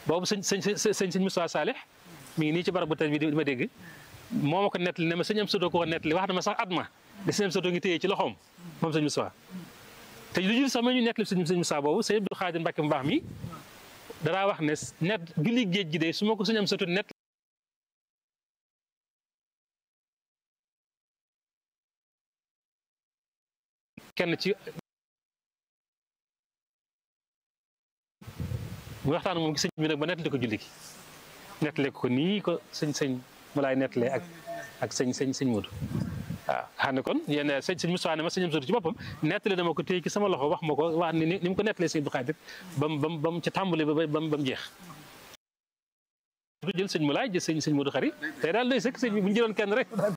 boobu sëñ sëñ sëñ sëñ Moussa Salih mi ngi nii ci barab bu tey bi di ma dégg moo ma ko nettali ne ma sëñ am soto ko ko nettali wax na ma sax at ma de sëñ am soto ngi téye ci loxoom moom sëñ Moussa te lu jul sax ma ñu nettali sëñ sëñ Moussa boobu sëñ Abdou Khadir Mbacke mu baax mi danaa wax ne net julli géej gi de su ma ko sëñ am soto nett kenn ci mu waxtaan moom gi sëñ bi nag ba nettali ko julli gi nettali ko nii ko sëñ sëñ mu laay nettalee ak ak sëñ sëñ sëñ Modou waaw xam ne kon yéen sëñ sëñ Moussa ne ma sëñ am soto ci boppam nettali dama ko téye ci sama loxo wax ma ko wax ni ni mu ko nettalee sëñ Abdou Khadir ba mu ba mu ba mu ca tàmbali ba ba mu jeex jël sëñ mu laay jël sëñ sëñ Modou xari tey daal doy sëkk sëñ bi bu ñu jëloon kenn rek